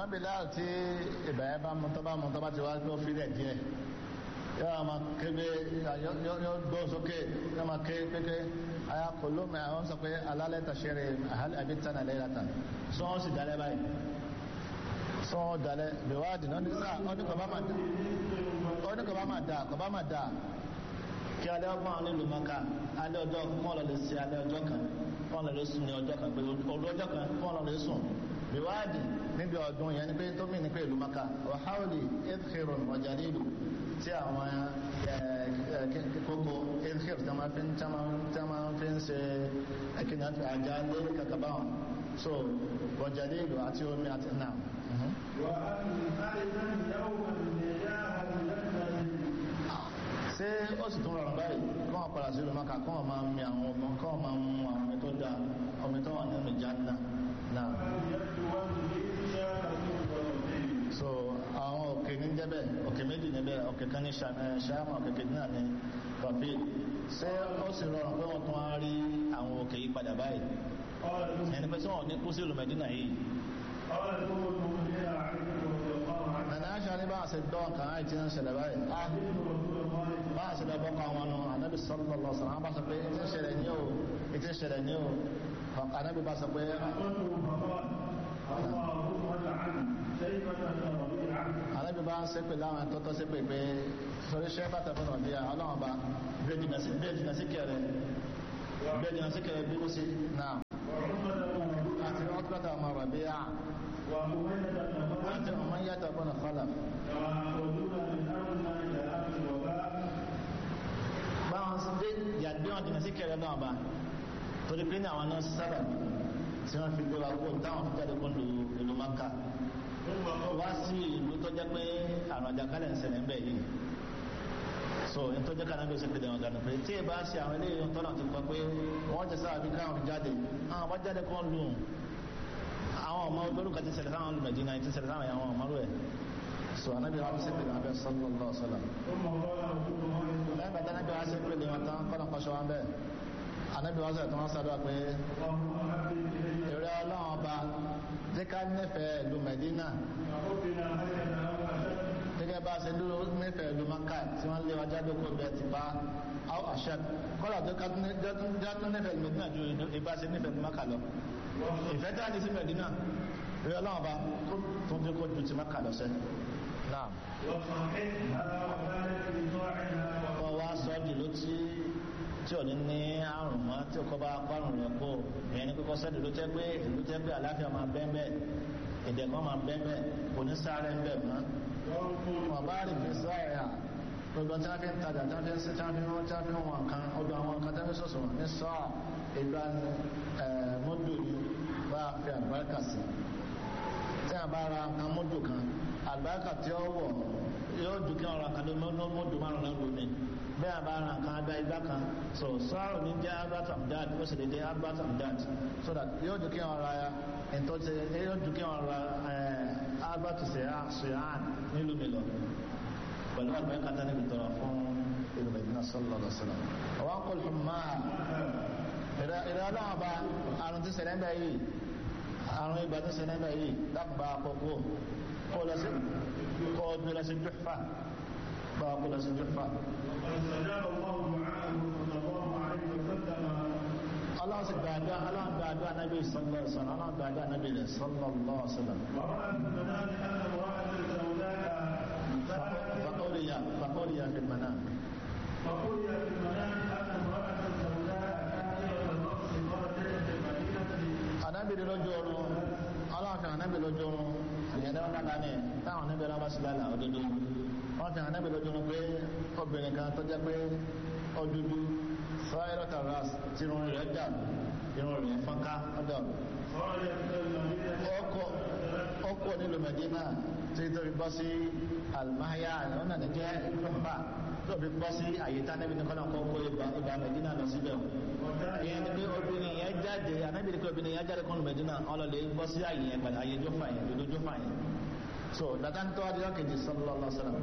Bilal tí ìbẹ̀rẹ̀ bá mú tọ́ bá mú tọ́ bá ti wá gbọ́ fílẹ̀ díẹ̀ yóò máa kébé yóò gbọ́ sókè yóò máa ké kéké aya kòló mẹ́ àwọn sọ pé alálẹ́ tàṣẹ́rẹ̀ àbí tánà lẹ́yìn látà sọ́wọ́n sì dalẹ̀ báyìí sọ́wọ́n dalẹ̀ bẹ̀wádìí náà ní sáà ó ní kọ̀ bá máa dà ó ní kọ̀ bá máa dà kọ̀ bá máa dà kí alẹ́ ọgbọ́n àwọn nílùú maka alẹ́ ọjọ́ kọ́ lọ lè ṣe alẹ́ ọjọ́ kan kọ́ lọ lè sùn ní ọjọ́ kan pé òru ọjọ́ kan kọ́ lọ lè sùn bíwáàdì níbi ọdún yẹn ni pé tó mìíràn pé ìlú maka wàhálì edhiro ọjà nílùú tí àwọn kókó edhiro tí wọ́n fi tí wọ́n fi ń ṣe ẹ̀kíní àjà lé kàkàbá wọn so ọjà nílùú àti omi àti náà. ṣé ó sì tún rọrùn báyìí kọ́ wọn padà sí ìlú maka kọ́ wọn máa mi àwọn ọmọ kọ́ wọn máa mú àwọn omi tó dáa omi tó wà nínú Jánnà náà. so àwọn òkè ní jẹ́bẹ̀ òkè méjì níbẹ̀ òkè kan ní ṣáàmù òkè kejì náà ní kọfí ṣé ó sì rọrùn pé wọ́n tún wá rí àwọn òkè yìí padà báyìí ẹni pé sọ́wọ́n ní kú sí ìlú Mẹ́dínà yìí nana aṣa ní bá a ṣe dọ́ kan àìtí ń ṣẹlẹ̀ báyìí bá a ṣe lọ bọ́ kan wọn nù anábì sallallahu alaihi wasallam bá sọ pé ìtí ń ṣẹlẹ̀ ní o ìtí ń ṣẹlẹ̀ ní o anábì bá sọ pé anábì bá ń ṣépè láwọn tọ́tọ́ ṣépè pé sọrí ṣẹ́ bàtà fún ọ̀dí ọlọ́run bá bẹ́ẹ̀ jìnà sí kẹrẹ bẹ́ẹ̀ jìnà sí kẹrẹ bí ó ṣe náà àti ọ̀tọ́ta ọmọ rọ̀bí à àti ọmọ yàtọ̀ bọ́nà kọlà báwọn sí dé yàgbé wọn jìnà sí kẹrẹ náà bá torí pé ní àwọn náà sábà tí wọ́n fi gbé wa kó táwọn fi jáde kó lu ìlú maka wá sí ìlú tó jẹ́ pé àrùn àjàkálẹ̀ ń ṣẹlẹ̀ ń bẹ̀ yìí so n tó jẹ́ ká náà bí ó ṣe pèdè wọn ganu pé tí ẹ bá ṣe àwọn eléyìí tó náà ti kọ pé wọ́n jẹ sáà bí káwọn jáde àwọn bá jáde kọ́ lù àwọn ọmọ olórúkọ ti ṣẹlẹ̀ sáwọn olùmọ̀dínà ti ṣẹlẹ̀ sáwọn àwọn ọmọ rẹ̀ so anábì wọn ṣe pèdè wọn bẹ sallallahu alaihi wasallam lẹ́yìn bàtà anábì wọn ṣe pèdè wọn tán kọ́nà kọ́ṣọ́ wọn bẹ́ẹ̀ anábì wọn sọ̀rọ̀ tí wọ́n sọ̀rọ̀ pé èrè ọlọ́run ọba jẹ́ ká nífẹ̀ẹ́ ìlú Mẹ̀dínà gẹ́gẹ́ bá a ṣe dúró nífẹ̀ẹ́ ìlú Maka tí wọ́n lé wájá lóko bẹ́ẹ̀ ti bá àwọn àṣẹ kọ́lá tó jẹ́ nífẹ̀ẹ́ ìlú Mẹ̀dínà ju ìbá ṣe nífẹ̀ẹ́ ìlú Maka lọ ìfẹ́ tí a ní sí Mẹ̀dínà èrè ọlọ́run ọba tó ń jẹ́ kó ju ti Maka lọ sẹ́ náà. wọ́n wá sọ ọ́ dìlú tí tí ò ní ní àrùn mọ́ tí kò bá parun rẹ̀ kó ìyẹn ní kókó sẹ́dù ló jẹ́ pé ìlú jẹ́ pé àlàáfíà máa bẹ́ẹ̀ bẹ́ẹ̀ èdè kan máa bẹ́ẹ̀ bẹ́ẹ̀ kò ní sáré ń bẹ̀ mọ́. wọ́n bá rí fi sáré à gbogbo tí wọ́n fi ń tajà tí wọ́n fi ń sí tí wọ́n fi ń tí wọ́n fi ń wọn kan ọdún àwọn kan tí wọ́n fi sọ̀sọ̀ ní sọ́ọ̀ ìgbà mọ́dù ni bá a fi àgbáríkà sí tí a bá ra nǹkan mọ́dù kan àgbáríkà tí ó wọ̀ yóò dùn kí wọn ra kan ló mọ́dù márùn náà lómi bẹ́ẹ̀ a bá ra nǹkan abẹ́ igbá kan so sọ́ọ̀rọ̀ ní jẹ́ albert amdad ó sì lè jẹ́ albert amdad so that yóò dùn kí wọn ra ìtọ́jú yóò dùn kí wọn ra albert sehan nílùú mi lọ pẹ̀lú àgbẹ̀ kata níbi tọrọ fún ìlú Medina sallallahu alaihi wasallam àwọn akọ̀lù fún máa ìrẹ́ ọlọ́wọ́ bá àrùn tí ṣẹlẹ̀ ń bẹ̀ yìí àrùn ìgbà tí ṣẹlẹ̀ ń bẹ̀ yìí dábàá àkọ́kọ́ kó lọ sí kó gbé lọ sí Juhfa bá kó lọ sí Juhfa. Allah sì gbàdúrà Allah gbàdúrà nábì sallallahu alaihi wasallam Allah gbàdúrà nábì rẹ̀ sallallahu alaihi wasallam. فقولي فقولي في المنام فقولي في المنام أن امرأة سوداء كافرة الرأس خرجت في المدينة anábìrì lójú oorun aláàfin anábìrì lójú oorun ìyẹn dáwọn dáadáa ní táwọn anábìrì wọn bá sí lálẹ́ òdodo wọn fi anábìrì lójú oorun pé obìnrin kan tó jẹ́ pé ó dúdú sọ́yẹ́rọ́tà ras tí irun rẹ̀ dà irun rẹ̀ fọ́nká ọ̀dọ̀ ọkọ̀ nílùú Mẹ̀dínà tí tó fi bọ́ sí almahya ọ̀nà ní jẹ́ ìfọ́nbà tó fi bọ́ sí àyíká níbi ní kọ́nà kọ́kọ́ ìgbà Mẹ̀dínà lọ síbẹ̀ ìyẹn ni pé obìnrin yẹn jáde anábìrì pé obìnrin yẹn jáde kọ́nù Mẹ̀dínà ọlọ́lẹ̀ bọ́ sí àyè yẹn padà àyè jófà yẹn dodo jófà yẹn so dada ń tọ́ adéyọ́ kejì sallallahu alaihi wasallam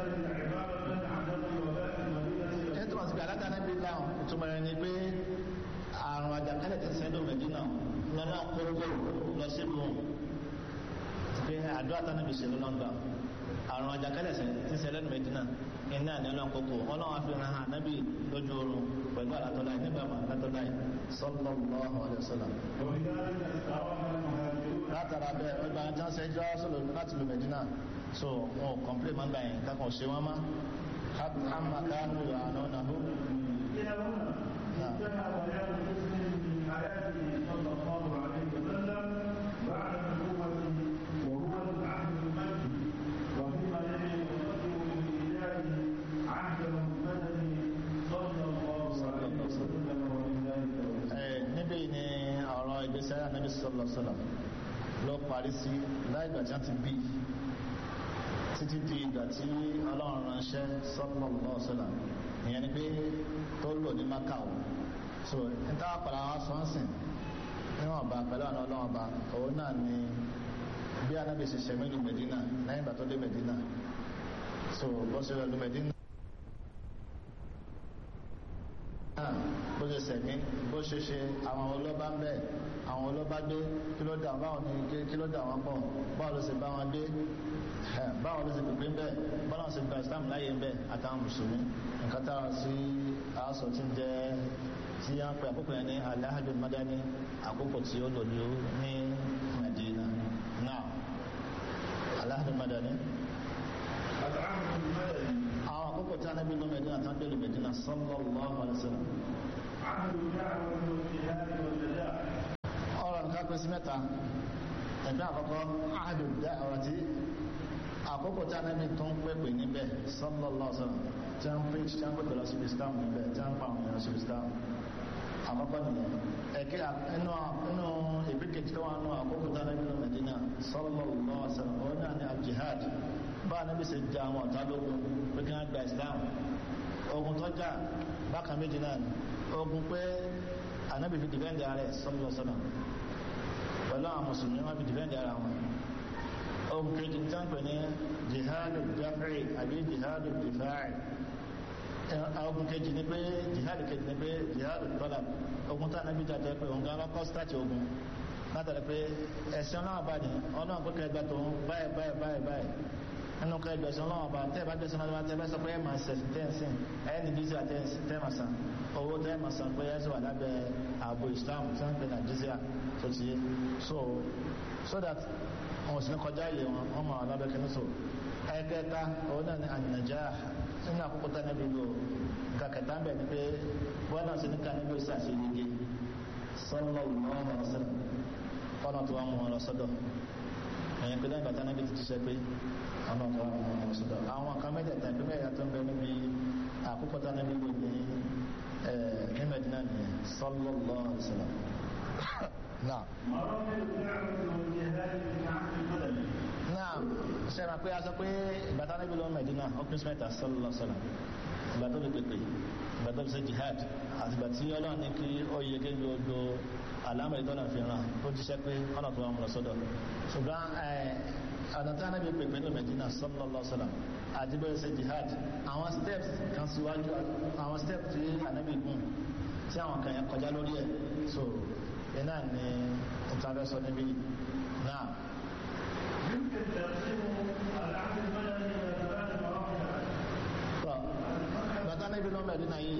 ẹ̀ tó wà sí gbàdá anábìrì láwọn ìtumọ̀ rẹ̀ ni pé àrùn àjàkálẹ̀ ti sẹ́dọ̀ Mẹ̀dínà lọ́nà kórókó lọ sí lóhùn pé àdúrà tánàbì ṣe lọ́lọ́gbà àrùn àjàkálẹ̀ tí ṣẹlẹ̀ ní Mẹ́dínà iná ní ọlọ́nkókò ọlọ́run àfihàn hàn nábì lójú oorun pẹ̀lú àlátọ́láì nígbà máa àlátọ́láì sallallahu alaihi wasallam látara bẹ́ẹ̀ ọgbà tí wọ́n ṣe jọ́ sọ̀rọ̀ láti lu Mẹ́dínà so wọn ò kọ̀m̀plé máa ń gbà yẹn kákan ṣe wọ́n má hàmà kánú àná náà انتهى بيان مسلم من حياته صلى الله عليه وسلم بعد نبوته وهو العهد المجد وفيما يلي يقدم بإيجاد عهد محمد صلى الله عليه وسلم ولله التوفيق. níbí ni ọ̀rọ̀ ìgbésẹ̀ ànábì sallallahu alaihi wasallam ló parí sí láìgbà tí wọ́n ti bí títí di ìgbà tí ọlọ́run ránṣẹ́ sallallahu alaihi wasallam ìyẹn ni pé tó lò ní Mákà so níta padà wá sọ́nsìn níwọ̀n ọba pẹ̀lú àwọn ọlọ́run ọba òun náà ni bí anábì ṣe ṣe mẹ́lú Mẹ́dínà lẹ́yìn ìgbà tó dé Mẹ́dínà so bó ṣe lọ lu Mẹ́dínà bó ṣe sẹ̀mí bó ṣe ṣe àwọn ọlọ́ba ń bẹ̀ àwọn ọlọ́ba gbé kí ló dà báwọn ní kí ló dà wọn pọ̀ báwo ló ṣe bá wọn gbé báwo ló ṣe pèpè ń bẹ̀ báwo ṣe gba Islam láyé ń bẹ̀ àtàwọn mùsùlùmí nǹkan tára sí aṣọ tí ń jẹ́ tí a ń pè àkókò yẹn ní alahadu madani àkókò tí ó lò ní Madina náà alahadu madani. العهد المدني àwọn àkókò tí a nábì lọ Medina tán dé lu Medina sallallahu alaihi wasallam. عهد الدعوة والجهاد والنجاح ọ̀rọ̀ nǹkan pín sí mẹ́ta ẹ̀gbẹ́ àkọ́kọ́ ahadu da'wati àkókò tí a nábì tó ń pèpè níbẹ̀ sallallahu alaihi wasallam tí a ń pè tí a ń pèpè lọ sí Islam níbẹ̀ tí a ń pa àwọn èèyàn sí Islam àkọ́kọ́ nìyẹn ẹ̀kẹ́ inú inú ìbíkejì tó wà nù àkókò tí a nábì lọ Medina sallallahu alaihi wasallam òun náà ní al-jihad bá a nábì ṣe jẹ àwọn ọ̀tá lógun pé kí wọ́n gba Islam ogun tó jà bákan méjì náà ni ogun pé anabi fi dìbẹ́ndì ara ẹ̀ sallallahu alaihi wasallam pẹ̀lú àwọn mùsùlùmí wọn fi dìbẹ́ndì ara wọn ogun kejì tí wọ́n pè ní jihadu dafri àbí jihadu difa'i ogun kejì ni pé jihadu kejì ni pé jihadu talab ogun tí anabi jà jẹ́ pé òun gan lọ́kọ́ sítáàtì ogun látàrí pé ẹ̀sìn ọlọ́run bá ní ọlọ́run pé kẹgbẹ́ tó ń báyìí báyìí báyìí báyìí nínú kẹ gbẹ̀sán ọlọ́run bá tẹ́ bá gbẹ̀sán ọlọ́run tẹ́ bá sọ pé ẹ̀ máa ṣẹ̀sìn tẹ́ǹsìn ẹ̀ ní jíṣẹ́ tẹ́ máa san owó tẹ́ máa san pé ẹ̀ sì wà lábẹ́ ààbò Islam tí wọ́n ń pè ní àjíṣẹ́ tó ti yé so so that wọn ò sì ní kọjá ilé wọn wọn máa wà lábẹ́ kí ní so ẹ̀kẹta òun náà ní ànàjà nínú àkókò tá níbi lò kàkẹ́tà ń bẹ̀ ni pé wọ́n náà sì ní ká níbi ìsàṣeyege sallallahu alaihi wasallam fọ́nà tó wà mú wọn lọ sọ́dọ̀ ẹ̀yìn pé lẹ́yìn bàtà nábì ti ti sẹ́ pé ọ̀nà tó wà mú wọn lọ sọ́dọ̀ àwọn kan mẹ́tẹ̀ẹ̀ta ìpín mẹ́ta tó ń bẹ níbi àkókò tá nábì lò ní ní Mẹ́dínà nìyẹn sallallahu alaihi wasallam. náà مراحل الدعوة والجهاد في العهد المدني náà ṣe máa pé a sọ pé bàtà nábì lọ Mẹ́dínà ọkùnrin sí mẹ́ta sallallahu alaihi wasallam ìgbà tó fi pèpè ìgbà tó fi ṣe jihad àti ìgbà tí Ọlọ́run ní kí ó yẹ kí gbogbo àlámọ̀ ìtọ́nà fi ràn ó jíṣẹ́ pé ọ̀nà tó wà mú lọ sọ́dọ̀ ṣùgbọ́n ọ̀nà tí anábì pèpè ní Medina sallallahu alaihi wasallam àti bẹ́ẹ̀ ṣe jihad àwọn steps kan síwájú àwọn steps tí anábì gùn tí àwọn kan yẹn kọjá lórí ẹ̀ so iná ni ìtàbẹ́sọ níbí náà يمكن تقسيم العهد المدني إلى ثلاث مراحل tọ́ bàtà níbi lọ Medina yìí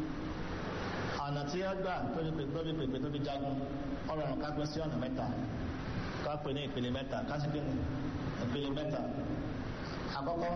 ọ̀nà tí ó gbà tó fi pèpè tó fi pèpè tó fi jagun ọ̀rọ̀ ọ̀run ká pín sí ọ̀nà mẹ́ta ká pè ní ìpele mẹ́ta ká sì pè ní ìpele mẹ́ta àkọ́kọ́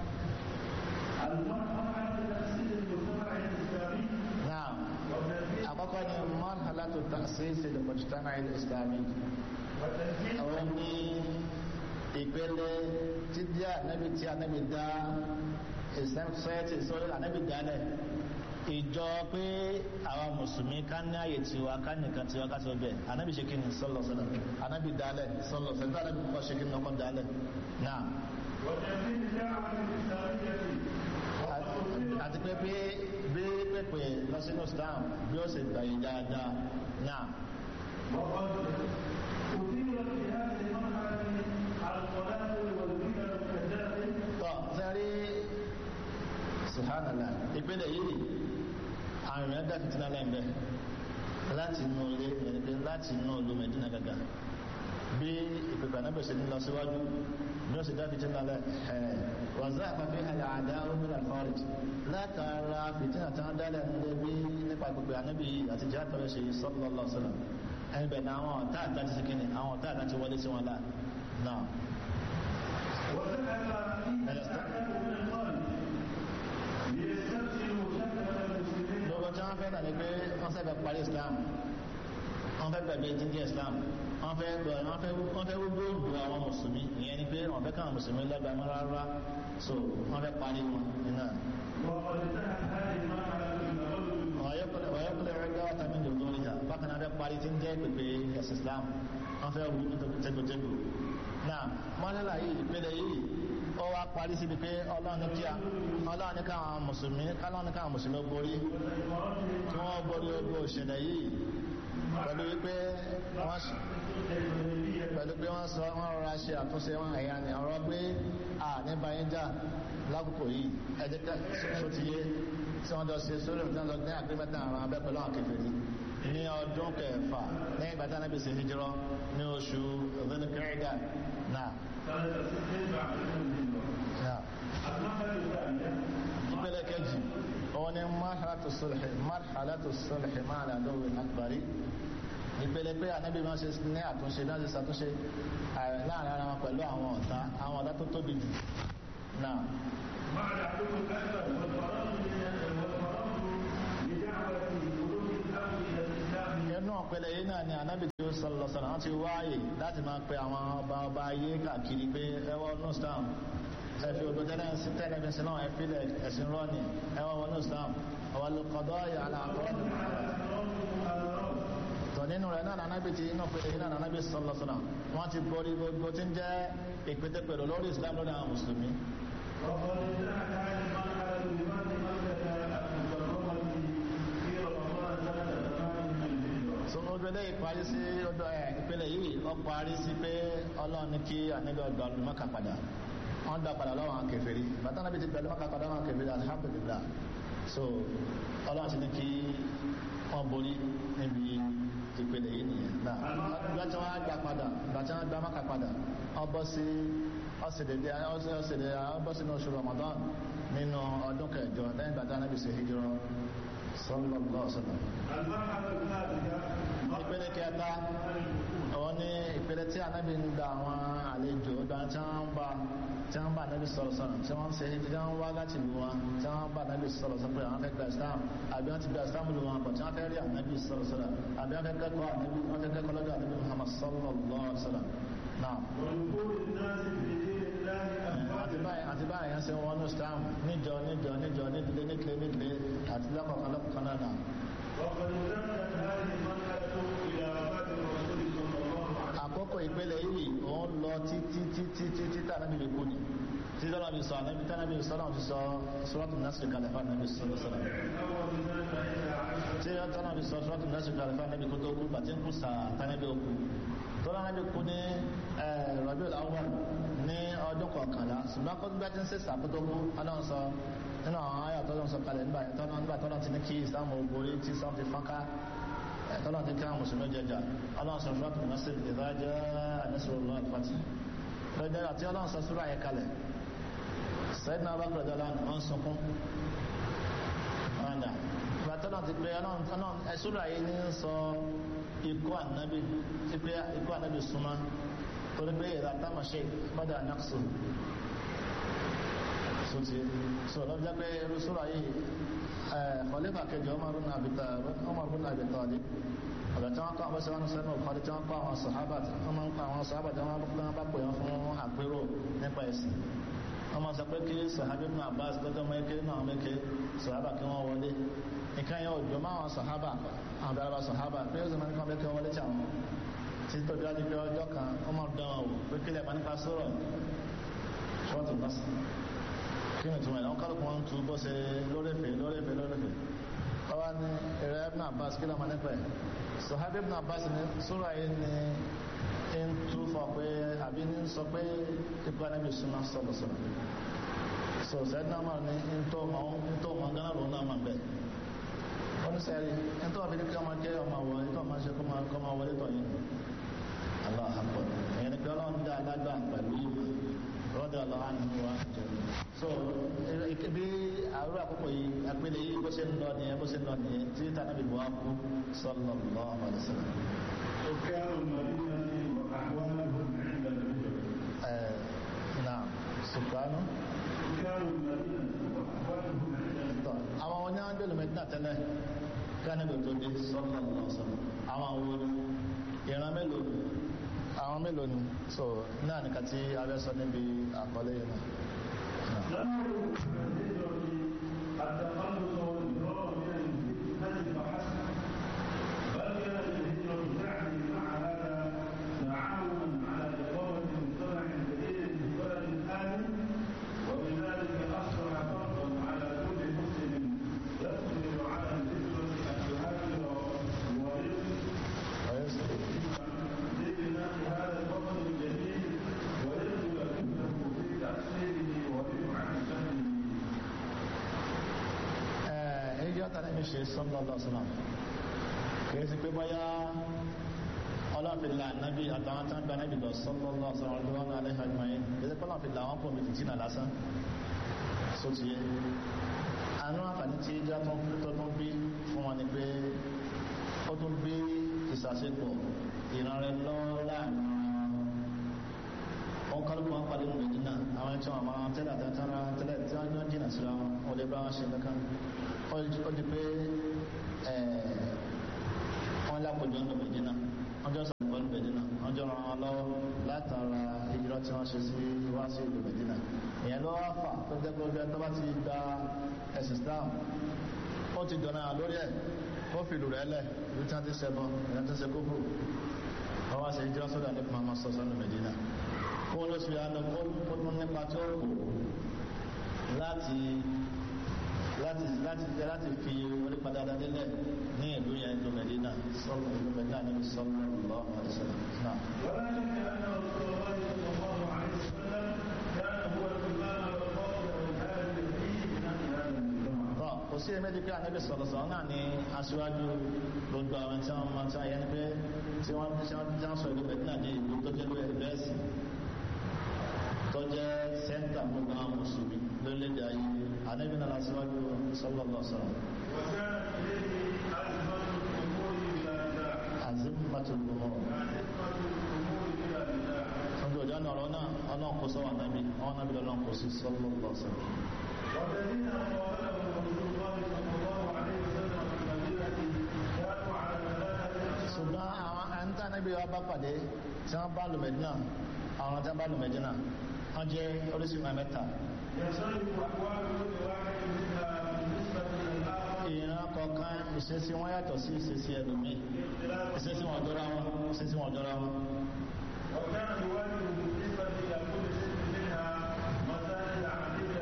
المرحلة تأسيس المجتمع الإسلامي náà وتنفيذ àkọ́kọ́ ni marhalatu ta'sis al-mujtama' al-islami وتنفيذ àwọn ní ìpele tí díẹ̀ ànábì tí ànábì dá Islamic society sọ́rọ́ ànábì dálẹ̀ ìjọ pé àwọn mùsùlùmí ká ní àyè tiwa ká nìkan tiwa ká sọ bẹ́ẹ̀ ànábì ṣe kí ni sọ́lọ̀ sọ́lọ̀ ànábì dálẹ̀ sọ́lọ̀ sọ́lọ̀ tí ànábì kọ́ ṣe kí ni ọkọ̀ dálẹ̀ náà وتنفيذ الدعوة الإسلامية àti pé bí bí pèpè lọ sínú Islam bí ó sì gbàyè dáadáa náà وقد أثيرت في هذه المرحلة القنابل والفتن الكذاب tọ́ sẹ́rí subhanallah ìpele yìí àwọn èèyàn dá fìtínà lẹ́yìn bẹ́ẹ̀ láti inú ilé ẹni pé láti inú ìlú Mẹ́dínà gàgà bí ìpèpè anábì ṣe ní lọ síwájú bí ó sì dá fìtí nalẹ̀ ẹ̀ wàzá àpapẹ̀ àlẹ́ àdá omílà fọ́rìtì látara fìtí àti àwọn dálẹ̀ nílé bí nípa ìpèpè anábì àti jẹ́ àtọ́rẹ́ ṣe sallallahu alaihi wasallam ẹni bẹ̀ ní àwọn ọ̀tá àtà ti sikini àwọn ọ̀tá àtà ti wọlé sí wọn láà náà lọ́wọ́ tí wọ́n fẹ́ nà ní pé wọ́n fẹ́ bẹ̀ parí islam wọ́n fẹ́ bẹ̀bẹ̀ jíjẹ́ islam wọ́n fẹ́ wọ́n fẹ́ wọ́n fẹ́ gbogbo ìgbò àwọn mùsùlùmí ìyẹn ni pé wọ́n fẹ́ káwọn mùsùlùmí lẹ́gbàá mọ́ rárá so wọ́n fẹ́ parí wọn nínú ọ̀yọ́kùnrin rẹ̀ gbáwà tàbí ìjọ lórí ha bákan náà fẹ́ parí tí ń jẹ́ pèpè ẹ̀sì islam wọ́n fẹ́ wù tẹ́gbẹ̀tẹ́gbẹ̀ náà mọ́lẹ́lá yìí ìpele yìí ó wá parí síbi pé ọlọ́run ní kíá ọlọ́run ní káwọn mùsùlùmí ọlọ́run ní káwọn mùsùlùmí borí tí wọ́n borí ogun òṣèlẹ̀ yìí pẹ̀lú wípé wọ́n pẹ̀lú pé wọ́n sọ wọ́n rọra ṣe àtúnṣe wọn ẹ̀yà ni ọ̀rọ̀ pé à ní bayínjà lákòókò yìí ẹ̀jẹ̀ sọ́tìyé tí wọ́n jọ ṣe sórí ìtàn lọ ní àgbẹ̀mẹ́ta àwọn abẹ́ pẹ̀lú àwọn kẹfẹ́rí ní ọdún kẹfà lẹ́yìn ìgbà tí Ànábì ṣe hijrọ́ ní oṣù Dhul-Qa'dah náà. ìpele kejì òun ni marhalatu sulhi marhalatu sulhi ma'a al-aduwwi al-akbari ìpele pé Ànábì máa ṣe ní àtúnṣe náà ṣe ṣàtúnṣe láàrin ara wọn pẹ̀lú àwọn ọ̀tá àwọn ọ̀tá tó tóbi jù náà. مع العدو الأكبر والفرار والفرار بدعوة قلوب الأمر إلى الإسلام inú ọ̀pẹ̀lẹ̀ yìí náà ni ànábì tí ó sọ̀rọ̀ sọ̀rọ̀ wọ́n ti wáyè láti máa pe àwọn ọba ọba ayé káàkiri pé ẹwọ́ ní islam ẹ̀fì odò tẹ́lẹ̀ sí tẹ́lẹ̀ fi sílọ̀ ẹ̀fílẹ̀ ẹ̀sìn rọ́ọ̀nì ẹwọ́ ní islam ọwọ́ lùkọ́dọ́ yàrá àkọ́ọ̀dù tọ̀ nínú rẹ̀ náà ànábì tí inú ọ̀pẹ̀lẹ̀ yìí náà ànábì sọ̀rọ̀ sọ̀rọ̀ wọ́n ti borí gbogbo tí ń jẹ́ ìpètèpèrò lórí islam lórí àwọn mùsùlùmí وقد انتهت هذه المرحلة بفتح مكة المكرمة في رمضان سنة ثمان من الهجرة so ojú eléyìí parí sí ọdọ ẹ ìpele yìí ó parí sí pé ọlọ́run ní kí ànábì ọgbà olùmọ́kà padà wọ́n dá padà lọ́wọ́ àwọn kèfèrí bàtà náà bí ti bẹ̀rẹ̀ mọ́kà padà àwọn kèfèrí alhamdulillah so ọlọ́run ti ní kí wọ́n borí níbi ìpele yìí nìyẹn náà ìgbà tí wọ́n á gbà padà ìgbà tí wọ́n gbà mọ́kà padà wọ́n bọ́ sí ọ̀sẹ̀dẹ̀dẹ̀ ọ̀sẹ̀dẹ̀ ọ̀bọ̀ sínú oṣù Ramadan nínú ọdún kẹjọ lẹ́yìn ìgbà tí ànábì ṣe hijrọ sallallahu alaihi wasallam المرحلة الثالثة ìpele kẹta àwọn ní ìpele tí anábì ń gba àwọn àlejò ìgbà tí wọ́n ń bá tí wọ́n bá anábì sọ̀rọ̀ sọ̀rọ̀ tí wọ́n ń ṣe tí wọ́n wá láti lu wọn tí wọ́n bá anábì sọ̀rọ̀ sọ̀rọ̀ pé àwọn fẹ́ gba islam àbí wọ́n ti gba islam lu wọn bọ̀ tí wọ́n fẹ́ rí anábì sọ̀rọ̀ sọ̀rọ̀ àbí wọ́n fẹ́ kẹ́kọ̀ọ́ anábì wọ́n fẹ́ kẹ́kọ̀ọ́ lọ́dọ̀ anábì muhammad sallallahu alaihi wasallam náà ودخول الناس في دين الله أفواجا àti báyìí àti báyìí yẹn ṣe wọn ní islam níjọ níjọ níjọ nídìlé níkìlé níkìlé àti lọ́kọ̀ọ̀kan lọ́kọ̀ọ̀kan náà náà وقد امتدت هذه المرحلة إلى وفاة الرسول صلى الله عليه àkókò ìpele yìí òun lọ títí títí títí tí ànábì lè kú ni tí tọ́lá bí sọ ànábì tí ànábì sọ náà fi sọ sọ́rọ́tù násìrì kalẹ̀ fún ànábì sọ sọ́rọ̀ وسلم أول سنة إحدى عشر tí tọ́lá bí sọ sọ́rọ́tù násìrì kalẹ̀ fún ànábì kó tó kú bàtí ń kú sà tánábì ó kú tọ́lá ànábì kú ní Rabiul Awwal ní ọdún kọkànlá ṣùgbọ́n kó gbá tí ń sèṣà kó tó kú ọlọ́run sọ nínú àwọn ayọ̀ tọ́lá sọ kalẹ̀ nígbà yẹn tọ́lá nígbà tọ́lá ti ní kí ìsìlámù borí tí ìsìlámù ti fọ́nká tọ́lá ti ká mùsùlùmí jẹjà ọlọ́run sọ sọ́rọ́tù násìrì ìdájọ́ àdísọ̀rọ̀ àti lọ́jọ́ àti ọlọ́run sọ súrà yẹn kalẹ̀ sẹ́dínà bá gbọ́dọ̀ lánàá wọ́n sunkún ọ̀nà ìbátọ́nà ti pé ọlọ́run ẹ̀sùrà yìí ní sọ ikú ànábì pípé ikú ànábì súnmọ́ torí pé ìlà táwọn ṣe gbọ́dọ̀ ànáksù sotí so lọ́jọ́ jẹ́ pé irú súrà yìí khalifa kejì Umar ibn Abi Talib Umar ibn Abi Talib ọ̀dọ̀ tí wọ́n kọ́ àwọn sẹ́wọ́n sẹ́nu ọ̀kọ́dé tí wọ́n kọ́ àwọn sàhábà tí wọ́n máa ń kọ́ àwọn sàhábà tí wọ́n bá pè wọ́n fún àpérò nípa ẹ̀sìn wọ́n máa sọ pé kí sàhábà ibn Abbas lọ́jọ́ mẹ́kẹ́ náà mẹ́kẹ́ sàhábà kí wọ́n wọlé nǹkan yẹn ò jọ máa wọn sàhábà àwọn dára sàhábà pé ó sì máa ń kọ́ mẹ́kẹ́ wọlé tí àwọn tí tó dájú pé ọjọ́ kan wọ́n máa dán wọn wò pé kílẹ̀ máa nípa sọ̀rọ̀ ṣọ́ọ̀tù bọ́sì kí ni tùmọ̀ ẹ̀ wọ́n kálukú wọn tu bó ṣe lórẹ́fẹ̀ lórẹ́fẹ̀ lórẹ́fẹ̀ ọwọ́ ni ẹ̀rẹ́ ibn Abbas kí ló máa nípa ẹ̀ sọ̀hábí ibn Abbas ni sura yìí ni ń tú fọ pé àbí ní sọ pé ipa níbi súnmọ́ sọ̀rọ̀ sọ̀rọ̀ so sẹ́dí náà máa ní ń tó mọ̀ ń tó mọ̀ gánà lòun náà máa bẹ̀ oníṣẹ́rí ń tó wà fi ní kí ọmọ jẹ́ ọmọ wọlé tó máa ṣe kó máa wọlé tọ̀ yìí Allah akbar dàgbà pẹ̀lú ìmọ̀ rọ́dà lọ́wọ́ àánú wa so bí àrùn àkókò yìí agbélé yìí bó ṣe ń lọ nìyẹn bó ṣe ń lọ nìyẹn tí tànàbí wà kú sallallahu alaihi wasallam. سكان المدينة وأحوالهم عند الهجرة náà sùkánù. سكان المدينة وأحوالهم عند الهجرة àwọn wọn ní wọn gbẹlú mẹdínà tẹ́lẹ̀ kánìbì tó dé sallallahu alaihi wasallam àwọn wo ni ìran mélòó ni àwọn mélòó ni so náà nìkan tí abẹ sọ níbi àkọlé yìí náà. لم يكن الهجرة التخلص والفرار من الفتنة فحسب بل كانت الهجرة تعني مع هذا تعاونا على إقامة مجتمع جديد في بلد آمن وبذلك أصبح فرضا على كل مسلم يقدر على الهجرة أن يهاجر ويسر لبناء هذا الوطن الجديد ويبذل جهده في تأصيله ورفعة سنه ẹ̀ẹ́dì ọ̀tàlẹ́ mi ṣe sallallahu alaihi wasallam kìí sí pé bọ́yá ọlọ́fìlà nábì àtàwọn tán gba nábì lọ sallallahu alaihi wasallam lọ́wọ́ alaihi ajma'in kìí sí pé ọlọ́fìlà wọn pọ̀ mi fìtínà lásán só ti yé àánú àǹfààní tí ìjà tó ń tó tún bí fún wọn ni pé ó tún bí ìsàsepọ̀ ìrànrẹ́ lọ́wọ́ láàrin wọn kálukú wọn pàdé nínú ìdínà àwọn ẹni tí wọn máa tẹ́lẹ̀ àtẹ́tẹ́ra tẹ́lẹ̀ tí wọ́n jọ jìnà síra wọn ò lè bá wọn ṣe kankan ó di pé wọ́n lápòjọ nínú ìdínà wọ́n jọ sọ̀rọ̀ nínú ìdínà wọ́n jọ ràn wọn lọ́wọ́ látara ìjírọ̀ tí wọ́n ṣe sí wá sí ìlú ìdínà ìyẹn ló wá fà tó jẹ́ pé ojú ẹni tó bá ti gba ẹ̀sìn Islam ó ti dọ̀nà lórí ẹ̀ ó fi ìlú rẹ̀ lẹ̀ ibi tí wọ́n ti ṣẹbọ ìyẹn tó ṣe kókò wọ́n wá sí ìjírọ̀ sọ́dọ̀ nípa máa sọ sọ́nù Mẹ́dínà kó ló fi àná kó tún nípa tó kù láti láti láti láti fi orí padà délẹ̀ ní ìlú yẹn ìlú Mẹ́dínà sọ́lọ́ ìlú Mẹ́dínà níbi sọ́lọ́ lọ́wọ́ àdìsọ́lọ́ náà. ولكن أن رسول الله صلى الله عليه وسلم كان هو الإمام والقائد والهادي في بناء هذا المجتمع tọ́ kò sí ẹ̀mẹ́dì pé ànábì sọ̀rọ̀ sọ̀rọ̀ náà ní aṣíwájú gbogbo àwọn tí wọ́n máa tí wọ́n yẹn pé tí wọ́n tí wọ́n tí wọ́n sọ ìlú Mẹ́dínà ní ìlú tó jẹ́ lórí ẹ̀bẹ́ẹ̀sì tó jẹ́ sẹ́ńtà gbogbo àwọn mùsùlùmí lórílẹ̀-èdè ayé ànábì náà aṣíwájú sallallahu alaihi wasallam وكانت إليه أزمة الأمور بلا نزاع azimatul umur أزمة الأمور بلا نزاع ọjọ́ ìjọ náà ọ̀rọ̀ náà ọlọ́run kò sọ́wọ́ ànábì àwọn ànábì lọ́lọ́run kò sí sallallahu alaihi wasallam والذين قابلهم رسول الله صلى الله عليه وسلم في المدينة كانوا على ثلاثة أقسام ṣùgbọ́n àwọn àǹtá níbi wa bá pàdé tí wọ́n bá lù Mẹ́dínà àwọn tí wọ́n bá lù Mẹ́dínà wọ́n jẹ́ oríṣìí mẹ́ta يختلف أحوال كل واحد منها بالنسبة إلى الآخر ìran kọ̀ọ̀kan ìṣesí wọn yàtọ̀ sí ìṣesí ẹlòmíì باختلاف ìṣesí wọn jọra wọn ìṣesí wọn jọra wọn. وكان يواجه بالنسبة إلى كل سن منها مسائل عديدة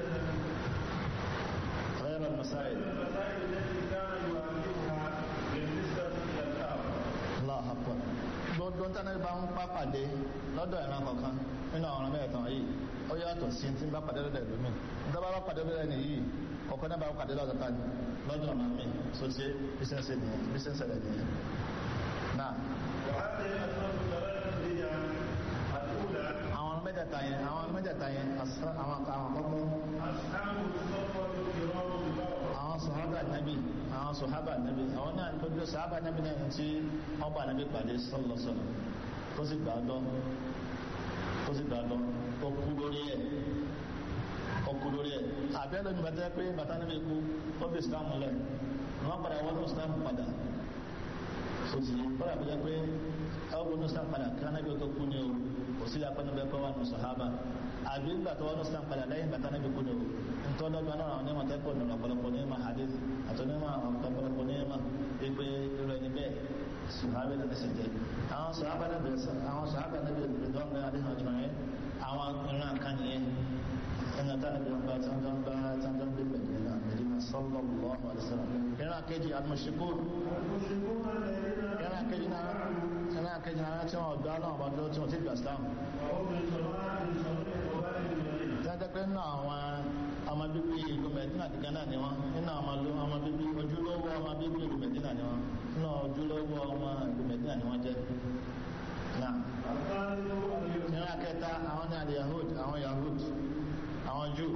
غير المسائل المسائل التي كان يواجهها بالنسبة إلى الآخر Allah akbar gbogbo tánà bá ń bá pàdé lọ́dọ̀ ìran kọ̀ọ̀kan nínú àwọn ọ̀rọ̀ mẹ́ẹ̀tàn yìí ó yàtọ̀ sí tí ń bá pàdé lọ́dọ̀ ẹlòmíì nígbà bá bá pàdé lọ́dọ̀ ẹni yìí kọ̀ọ̀kan náà bá pàdé lọ́dọ̀ tani lọ́dọ̀ ọ̀nà mi so ṣe bísẹ̀nsẹ̀ nìyẹn bísẹ̀nsẹ̀ rẹ̀ nìyẹn. náà وهذه الأسباب الثلاثة هي الأولى àwọn ọ̀rọ̀ mẹ́tẹ̀ẹ̀ta yẹn àwọn ọ̀rọ̀ mẹ́tẹ̀ẹ̀ta yẹn àṣà- àwọn àwọn àkọ́kọ́ أصحاب الصفوة الكرام البررة àwọn sọ̀hábà nábì àwọn sọ̀hábà nábì àwọn náà ní gbogbo sọ̀hábà nábì náà ní tí wọ́n bá nábì pàdé sọ́lọ́sọ̀lọ́ tó sì gbà á dán tó sì gbà á dán ó kú lórí ẹ̀ ó kú lórí ẹ̀ àbẹ́ lónìí bàtà pé bàtà nábì kú ó fi Islam lẹ̀ wọ́n padà wọ́n ní Islam padà sotí kọ́lá bí jẹ́ pé ẹwọ́n gbọ́dọ̀ Islam padà kí anábì tó kú ni o kò sí apẹ́nu bẹ́ẹ̀ pé wà ní sọ̀hábà àbí ńgbà tó wọ́n ní Islam padà lẹ́yìn bàtà nábì kú ni o ntọ́dọ́gba náà àwọn onímọ̀ tẹ́kọ̀ọ́ ní ọ̀pọ̀lọpọ̀ ní ma hadith àti onímọ̀ ọ̀pọ̀lọpọ̀ ní ma pípé irú ẹni bẹ́ẹ̀ sùhábà ní ẹsẹ̀ jẹ́ àwọn sùhábà náà bẹ̀rẹ̀ àwọn sùhábà náà bẹ̀rẹ̀ bẹ̀rẹ̀ dọ́gba adéhùn ọjọ́ yẹn àwọn ìran kan nìyẹn ẹnà táwọn ìran bá tánjọ́ bá tánjọ́ bí pẹ̀lú ẹ̀nà Medina sallallahu alaihi wasallam ìran kejì al-mushrikun المشركون الذين ìran kejì náà ìran kejì náà tí wọ́n gbá náà bá dúró tí wọ́n ti gbà Islam وهم من جماعة صغير قبائل المدينة tẹ́tẹ́ pé nínú àwọn ọmọ bíbí ìlú mẹ́dínà kíkan náà ni wọ́n nínú àwọn ọmọ- ọmọ bíbí ojúlówó ọmọ bíbí ìlú mẹ́dínà ni wọ́n nínú ojúlówó ọmọ ìlú mẹ́dínà ni wọ́n jẹ́ náà الثالث اليهود ìran kẹta àwọn àlè yahud àwọn yahud àwọn jù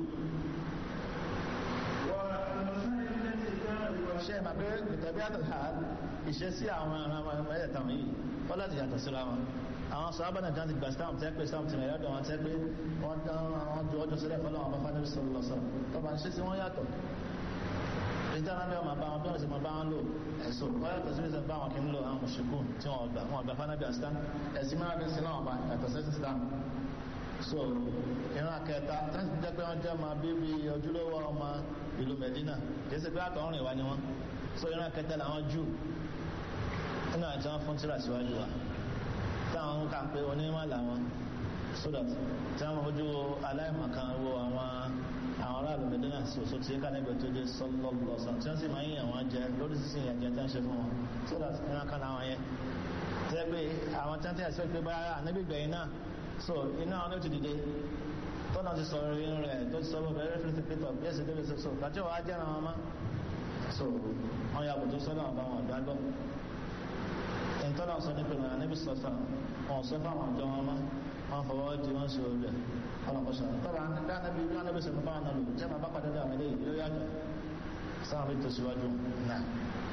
والمسائل التي كانت ṣe é ma pé ìtẹ̀bí àtàlá ìṣesí àwọn ọmọ ẹ̀ẹ́dẹ̀ta wọ̀nyí wọ́n láti yàtọ̀ síra wọn àwọn sọ́ábà náà jáde gba stamp tẹ́ pé stamp tìrẹ̀ lọ́dọ̀ wọn tẹ́ pé wọ́n dán àwọn ju ọjọ́ sílẹ̀ fọlọ́ àwọn bàbá níbi sọ̀rọ̀ lọ́sọ̀ tọ́ba ṣe sí wọ́n yàtọ̀ ìjọba bí wọn bá wọn bí wọn sì máa bá wọn lò ẹ̀sọ́ wọ́n yàtọ̀ sí ìṣẹ̀ bá wọn kì í lò àwọn mùsùlùkù tí wọn gbà wọn gbà fanabi astan ẹ̀sìn mìíràn bí sin náà bá yàtọ̀ sí stamp so ìran akẹta tẹ́sí jẹ́ pé wọ́n jẹ́ máa bíbí ojúlówó ọmọ ìlú Medina kìí ṣe pé àtọ̀rìn wa ni wọ́n so ìran akẹta làwọn jù nínú àti wọn fún tíra síwájú wa táwọn ń kà pé onímọ̀ làwọn so that tí wọ́n fojú aláìmọ̀kan wo àwọn àwọn aráàlú Medina sòsò tí ká níbi tó dé sọlọ́lọ́sàn tí wọ́n sì máa ń yàn wọ́n jẹ lórí sísìn ìyànjẹ tí wọ́n ṣe fún wọn so that ìran kan làwọn yẹn tẹ́ pé àwọn tí wọ́n tẹ́ ẹ̀sọ́ pé báyà ànábìgbẹ̀yìn náà so iná àwọn ló ti dìde tọ́nà ti sọ̀rọ̀ inú rẹ̀ tó ti sọ̀rọ̀ bẹ̀rẹ̀ fílítì pítọ̀ bí ẹ̀sìn débi so gbàjọ́ wa jẹ́ àwọn ọmọ so wọn yàgò tó sọ́dọ̀ àwọn àwọn àgbàgbọ́ ìtọ́nà sọ ní pẹ̀lú àníbi sọ́fà wọn sọ fún àwọn àjọ wọn mọ́ wọn fọwọ́ di wọn ṣe olè ọlọ́kọ̀ṣọ́ tọ́ba dánábi bí anábi sọ̀rọ̀ bá wọn lò jẹ́ máa bá padà dé àwọn eléyìí ló yàtọ̀ sáwọn fi tẹ̀síwájú náà.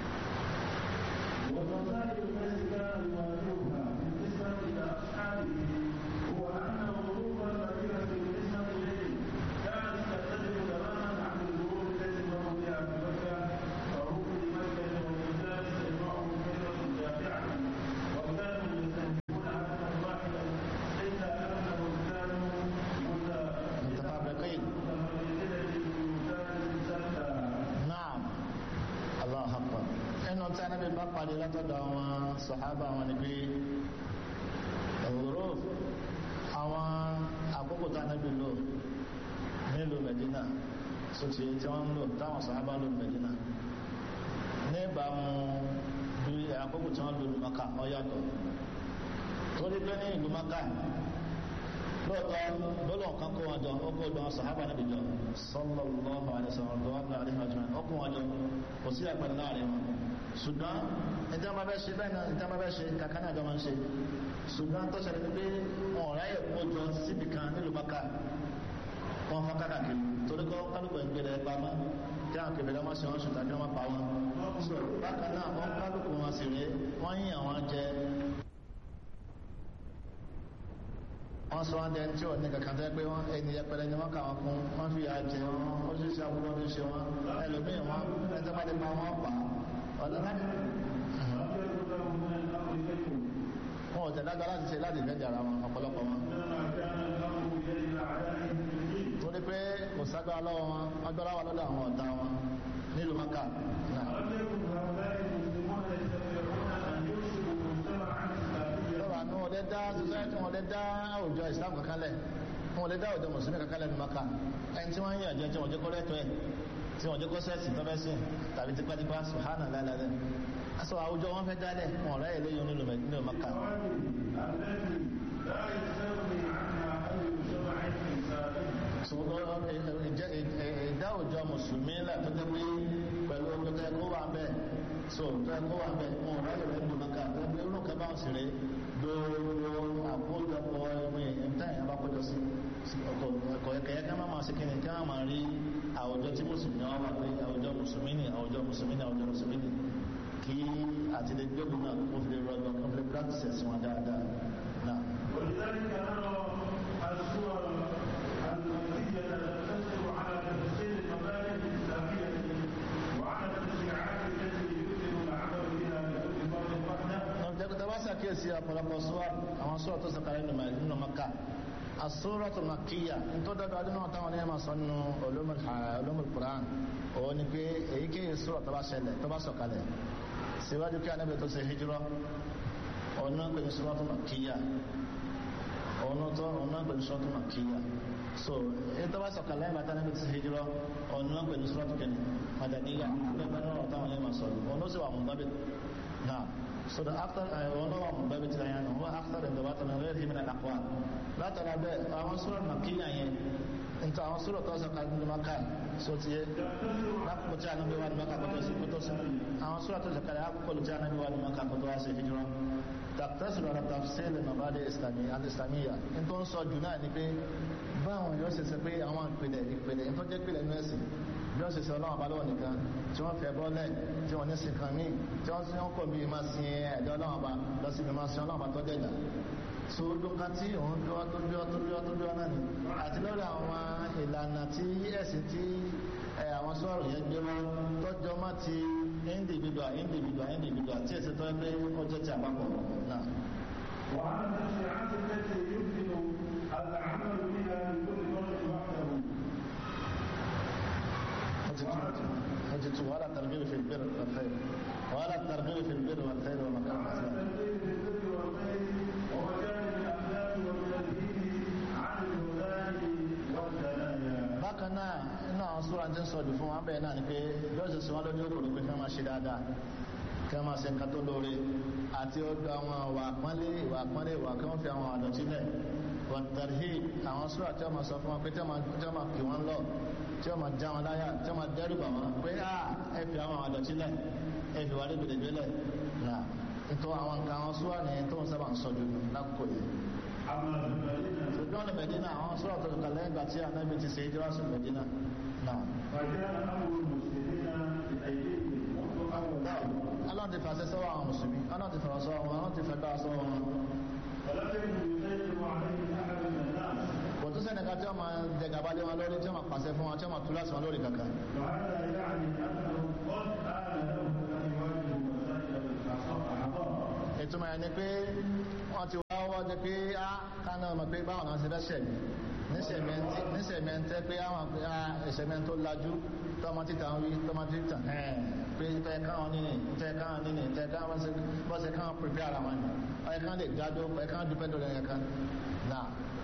والمسائل التي كان يواجهها بالنسبة إلى أصحابه هو أن غروب المدينة بالنسبة إليه كانت تختلف تماما عن الغروب التي مر بها في مكة فهم لمكة والرجال تجمعهم كلمة جامعة وكانوا يستهدفون هدفا واحدا إلا أنهم كانوا متفرقين متفرقين في بلدان شتى naam allah akbar ẹnu tí a nábì bá parí látọ̀dọ̀ àwọn sọ̀hábà wọn ni pé òwúrò àwọn àkókò tí a nábì lò nílùú Medina sotí tí wọ́n ń lò táwọn sọ̀hábà lò ní Medina ní ìbámu bí àkókò tí wọ́n lò ní Maka ó yàtọ̀ torí pé ní ìlú Maka lóòótọ́ lọ́lọ́ kan kó wọn jọ ó kó lọ sàhábà níbi jọ sallallahu alaihi wasallam tó wà ní àríwá jọ ó kó wọn jọ kò sí àpẹẹrẹ láàrin wọn ṣùgbọ́n ìjọba máa bẹ́ ṣe bẹ́ẹ̀ náà ìjọba máa bẹ́ ṣe kankan náà jọ máa ń ṣe ṣùgbọ́n tó ṣẹlẹ̀ ní pé wọn ò ráyè kó jọ síbi kan nílùú Mákà wọn fọ́n kákàkiri torí kọ́ kálukú ìgbèrè ẹ̀ pamọ́ kí àwọn kèbèrè wọn ṣe wọn ṣùtà kí wọn pa wọn bákan náà wọn kálukú wọn sì rèé wọn yíyan wọn jẹ wọ́n sọ wọ́n dẹni tí ò ní kankan tẹ́ pé wọ́n ẹni yẹpẹrẹ ni wọ́n kà wọ́n fún wọ́n fi àjẹ wọn ó sì ṣe àbúrò ní ṣe wọn ẹlòmíì wọn ẹjọ́ bá lè pa wọn pa ọ̀dọ́ láti. wọn ò tẹ̀lé agbára láti ṣe láti ìfẹ́ jàrá wọn ọ̀pọ̀lọpọ̀ wọn. torí pé kò ságbára lọ́wọ́ wọn agbára wà lọ́dọ̀ àwọn ọ̀tá wọn nílùú maka. lọ́wọ́ àánú wọn lè dá society wọn lè dá àwùjọ Islam kankan lẹ̀ wọn lè dá àwùjọ mùsùlùmí kankan lẹ̀ ní maka ẹni tí wọ́n ń yàn jẹ́ tí wọ́n jẹ́ kó lẹ́tọ̀ọ́ ẹ̀ tí wọ́n jẹ́ kó sẹ́ẹ̀sì tọ́fẹ́sìn tàbí tipátipá sùhánà lálẹ́ aṣọ àwùjọ wọn fẹ́ dálẹ̀ wọn ọ̀rẹ́ yẹn lóyún nílùú nílùú maka. ìdá òjò mùsùlùmí là tó jẹ́ pé pẹ̀lú ọjọ́ tẹ́ kó wà bẹ́ẹ̀ so tẹ́ kó wà bẹ́ẹ̀ wọn ọ̀rẹ́ yẹn nílùú maka tó jẹ́ pé irú kan báwọn sì rè gbogbo àkójọpọ̀ ẹgbẹ́ ẹ̀mí táyà bá kọjọ sí ọkọ̀ ẹ̀kẹ́ ká máa ṣe kíni ká máa rí àwùjọ tí mùsùlùmí wọn wà pé àwùjọ mùsùlùmí ni àwùjọ mùsùlùmí ni àwùjọ mùsùlùmí ni kí àti lè gbé ògùn náà kó fi lè rọgbọ kó fi lè practice ẹ̀sìn wọn dáadáa náà. ولذلك نرى الصور المنتجة تقتصر على تفسير المبادئ الإسلامية وعلى التشريعات التي يمكن العمل بها بكل فرد وحده jẹ́kọ̀tà bá sàkíyèsí ọ̀pọ̀lọpọ̀ sọ́wọ́ àwọn sọ́wọ́ tó sọ̀kalẹ̀ nínú maka asúrọ̀tù makíyà tó dábàá nínú táwọn oníyàn máa sọ nínú ulumul Qur'an òun ni pé èyíkéyìí sọ́rọ̀ tó bá ṣẹlẹ̀ tó bá sọ̀kalẹ̀ síwájú kí anábì tó ṣe hijrọ́ òun náà pè ní sọ́rọ̀tù makíyà òun tó òun náà pè ní sọ́rọ̀tù makíyà so èyí tó bá sọ̀kalẹ̀ nígbà tí anábì tó ṣe hijrọ́ òun náà pè ní sọ́rọ̀tù kẹ́ni madaniya lẹ́gbẹ̀ẹ́ náà táwọn oníyàn máa sọ òun ló sì wà mú náà so the after ọlọ́wọ́ mú bẹ́ẹ̀ bí ti láyé wọ́n after the dọ̀bátà náà rẹ̀ hìmìnà àkọ́ látara bẹ́ẹ̀ àwọn sọ́rọ̀ màkíyà yẹn nítorí àwọn sọ́rọ̀ tó sọ káàdì ní maka so ti yẹ lápò tí a náà bí wà ní maka kótó sí kótó sí àwọn sọ́rọ̀ tó sọ káàdì àkókò tí a náà bí wà ní maka kótó wá sí hijira tàbítẹ́sì lọ́rọ̀ tàfsílẹ̀ nàbàdé alìsàmíyà ní tó ń sọ jù náà ni pé báwọn yóò ṣe ṣe pé àwọn ìpìlẹ̀ ìpìlẹ̀ tó jẹ́ ìpìlẹ̀ inú ẹ̀sìn bí wọ́n ṣe ṣe ọlọ́run balọ̀ nìkan tí wọ́n fẹ́ bọ́lẹ̀ tí wọ́n ní sin kan míì tí wọ́n sin ọkọ̀ bíi máa sin ẹ̀dọ́ ọlọ́run ba lọ sí ibi máa sin ọlọ́run ba tó dẹ̀dà so dùnkà tí òun bí wọ́n tó bí wọ́n tó bí wọ́n tó bí wọ́n náà ni àti lórí àwọn ìlànà tí ẹ̀sìn tí àwọn sọ̀rọ̀ yẹn gbé wọn tọ́jọ́ má ti individual individual individual tí ẹ̀sìn tó ń gbé ó jẹ́ ti àpapọ̀ náà. وعن الشيعات التي يمكن العمل بها لكل فرد وحده حجة ولا الترغيب في البر والخير ولا الترغيب في البر والخير ومكان وعن الإسلام التنزيل في البر والخير ومكان الاخلاق والتنزيل عن الهداة والدنايا bákan náà inú àwọn sóra tí ń sọ̀dù fún wa bẹ́ẹ̀ náà ni pé bí ó ṣe sọ wọ́n lójú òkòrò pé kí wọ́n máa ṣe dáadáa kí wọ́n máa ṣe nǹkan tó lóore àti ọdọ àwọn ìwà àpọ́nlé ìwà àpọ́nlé ìwà kí wọ́n fi àwọn àdọ̀tí lẹ̀ wọ̀tàrí àwọn sóra tí wọ́n máa sọ fún wọn pé tí wọ́n máa tí wọ́n máa kì wọ́n lọ tí wọ́n máa já wọn láyà tí wọ́n máa dẹ́rù bà wọ́n pé à ẹ fi àwọn àdọ̀tí lẹ̀ ẹ fi wà lébèlébé lẹ̀ náà nítorí àwọn nǹkan àwọn sóra ni tó ń sábà ń sọ jù lákòókò yìí أما في المدينة ṣùgbọ́n ní Mẹ̀dínà àwọn sóra tó kà lẹ́yìn ìgbà tí Ànábì ti ṣe ìjọba sí Mẹ̀dínà náà فكان أمر المسلمين بأيديهم منذ أول يوم Ọlọ́run ti fàṣẹ sọ́wọ́ àwọn mùsùlùmí Ọlọ́run ti fọ̀rọ̀ sọ́wọ́ wọn Ọlọ́run ti fẹ́ bá sọ́wọ́ wọn فلم يكن يسيطر عليه أحد من الناس kò tún sẹ́nìkan tí wọ́n máa jẹ gàba lé wọn lórí tí wọ́n máa pàṣẹ fún wọn tí wọ́n máa tú láti wọn lórí kankan وهذا يعني أنه قد آن لهم أن يواجهوا مسائل الأعضاء ìtumọ̀ ẹ̀ ni pé wọ́n ti wá wọ́n jẹ pé á kánà ọmọ pé báwọn náà ṣe fẹ́ ṣẹ̀mí níṣẹ̀mí ẹ̀ ń tẹ́ pé àwọn pé á ìṣẹ̀mí ẹ̀ tó lajú tọmọ títà ń wí tọmọ títà ẹ̀ pé tẹ́ káwọn nínú tẹ́ káwọn nínú tẹ́ káwọn bọ́sẹ̀ káwọn pèpè ara wọn ni ọ̀yẹ́ kan lè dádó ọ̀yẹ́ kan dúpẹ́ lórí ẹ̀yẹ kan náà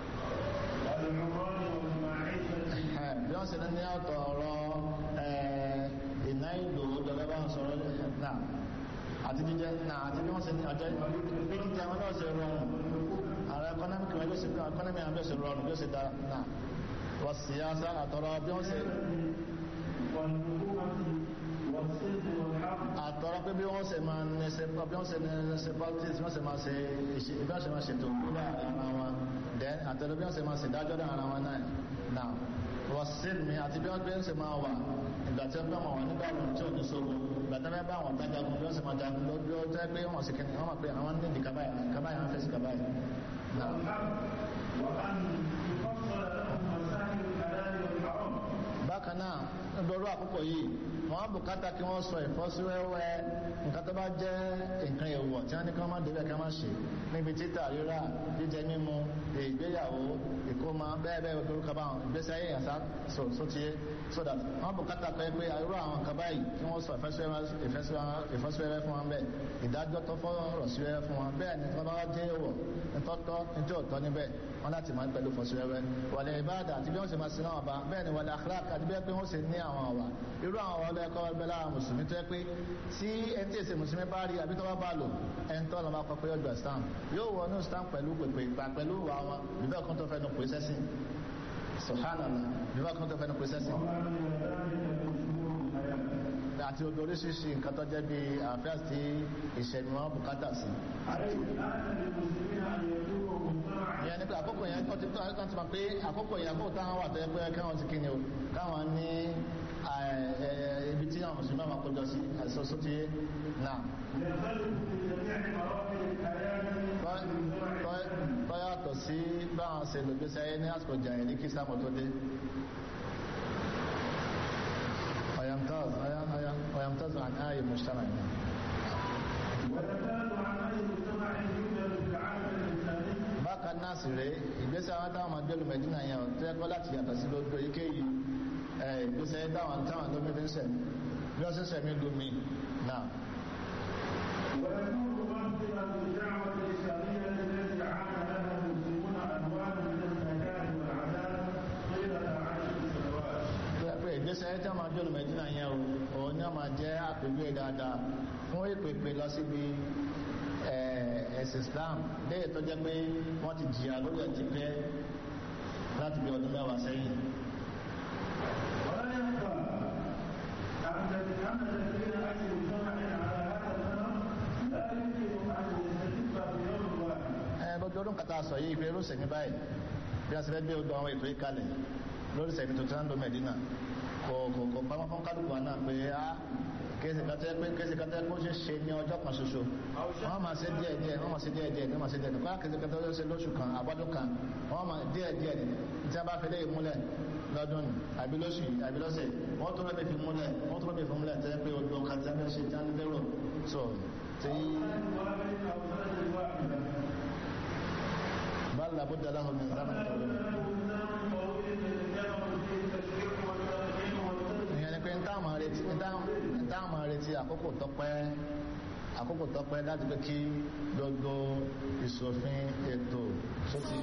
والعمران والمعيشة ẹ̀ bí wọ́n ṣe ní ọ̀tọ̀ ọ̀rọ̀ ẹ̀ ìná ìlú gẹ́gẹ́ bá ń sọ̀rọ̀ náà àti jíjẹ náà àti bí wọ́n ṣe ní ọjọ́ bí jíjẹ wọn náà ṣe rọrùn ààrẹ economic wọn yóò ṣe economy àwọn yóò ṣe rọrùn yóò ṣe dára náà wọ́n sì yá sá àtọ̀rọ̀ bí wọ́n ṣe والنبوة والصدق والحق àtọ̀rọ̀ pé bí wọ́n ṣe máa ní ṣe bí wọ́n ṣe ní ṣe politics bí wọ́n ṣe máa ṣe ìṣe bí wọ́n ṣe máa ṣètò nílẹ̀ ara wọn then àtọ̀rọ̀ bí wọ́n ṣe máa ṣe dájọ́ dá ara wọn náà náà wọ́n sì mi àti bí wọ́n gbé ń ṣe máa wà ìgbà tí wọ́n bá wọn nígbà wọn tí ò ní sógun ìgbà tí wọ́n bá wọn bá jagun bí wọ́n ṣe máa jagun lójú ó jẹ́ pé wọ́n sì kìnnì wọ́n máa pé àwọn ní ìdíkà báyìí ìdíkà báyìí àwọn fèsì kàbáyìí náà والحق وأن يفصل لهم مسائل الحلال والحرام bákan náà lọ́rọ̀ àkókò yìí wọ́n bùkátà kí wọ́n sọ ìfọ́síwẹ́wẹ́ nǹkan tó bá jẹ́ nǹkan èèwọ̀ tí wọ́n ní kán má débẹ̀ kán má ṣe níbi títà rírà jíjẹ mímu ìgbéyàwó ìkómọ bẹ́ẹ̀ bẹ́ẹ̀ lórúkọ bá wọn ìgbésí ayé yàn sá so so tiye so that wọ́n bùkátà pé pé irú àwọn nǹkan báyìí kí wọ́n sọ ìfọ́síwẹ́wẹ́ fún wọn bẹ́ẹ̀ ìdájọ́ tó fọ́rọ̀ síwẹ́wẹ́ fún wọn bẹ́ẹ̀ ni wọ́n bá wá jẹ́ èèwọ̀ nítọ́tọ́ nítí òtọ́ níbẹ̀ wọ́n láti máa ń pẹ̀lú fọ́síwẹ́wẹ́ wàlẹ̀ ìbáàdà àti bí wọ́n ṣe máa sin náà bá bẹ́ẹ̀ ni wàlẹ̀ akhlaq àti bí wọ́n ṣe ní àwọn ọ̀wà irú àwọn ọ̀wà ọlọ́ẹ̀kọ́ ọgbẹ́ lára mùsùlùmí tó yẹ pé tí ẹni tí èsè mùsùlùmí bá rí àbí tó bá bá lò ẹni tó lọ́mọ akọ pé yóò gba islam yóò wọ ní islam pẹ̀lú pèpè ìgbà pẹ̀lú ìwà wọn bíbẹ́ kan tó fẹnu pè sẹ́sìn subhanallah bíbẹ́ kan tó fẹnu pè sẹ́sìn وما إلى ذلك من شرور الحياة àti odò oríṣiríṣi nǹkan tó jẹ́ bí àfíà sí ìṣẹ̀mí wọn bùkátà sí. عليه الآن للمسلمين أن يكونوا مجتمعا ìyẹn ni pé àkókò yẹn kọ́ ti tó àwọn ti mọ̀ pé àkókò yẹn àkókò táwọn wà tó yẹ pé káwọn ti kíni o káwọn ní ibi tí àwọn mùsùlùmí máa kójọ sí àìsọ́sọ́ ti yé náà. يختلف في جميع مراحل الحياة tọ́yàtọ̀ sí báwọn ṣe lògbésí ayé ní àsìkò jà ní kí sáàmù tó dé ọ̀yàmtọ́z àn áyè mùsùlùmí ويزال عن أي مجتمع يوجد في العالم الإسلامي bákan náà sì rèé ìgbésí àwọn táwọn máa gbé lùmẹ̀dínà yẹn ọ̀ tó yẹ kọ́ láti yàtọ̀ sí lójú èyíkéyìí ìgbésí ayé táwọn táwọn lómi fi ń sẹ̀mí bí wọ́n sì ń sẹ̀mí lómi náà ويكون مصدرا للدعوة الإسلامية التي عانى لها المسلمون أنواع من الزكاة والعذاب طيلة عشر سنوات tó yẹ pé ìgbésí ayé táwọn máa gbé lùmẹ̀dínà yẹn o òun ni wọ́n máa jẹ́ àpèjúwe dáadáa fún ìpèpè lọ síbi ẹ̀sìn Islam léyìí tó jẹ́ pé wọ́n ti jìyà lórí ẹ̀ ti pẹ́ láti bí ọdún mẹ́wàá sẹ́yìn. ولا يخفى أن أن تسير أي مجتمع على هذا الأمر لا يمكن أن يستتب في gbogbo ọdún kata sọ yìí pé irúsẹ̀ ní báyìí bí a ṣe fẹ́ gbé odò àwọn ètò ìkalẹ̀ lórí sẹ̀mí tuntun náà ló mẹ̀dínà kò kò kò pamọ́ fún kálukú wa náà pé á kéèsì kátẹ́ pé kéèsì kátẹ́ kó ṣe ṣe ní ọjọ́ kan ṣoṣo wọ́n máa ṣe díẹ̀ díẹ̀ wọ́n máa ṣe díẹ̀ díẹ̀ wọ́n máa ṣe díẹ̀ díẹ̀ kó kéèsì kátẹ́ ó ṣe lóṣù kan àbọ́dún kan wọ́n máa díẹ̀ díẹ̀ tí a bá fi léyìn múlẹ̀ lọ́dún àbí lóṣù àbí lọ́sẹ̀ wọ́n tó rẹ̀ fi múlẹ̀ wọ́n tó rẹ̀ fi múlẹ̀ tẹ́ pé odò kàtẹ́ fẹ́ ṣe tí a ń lérò so tí bá làbúdà láhùn ní zaman ìyẹn ni pé ń táàmù retí àkókò tọ́pẹ́ àkókò tọ́pẹ́ láti pé kí gbogbo ìṣòfin ètò tó ti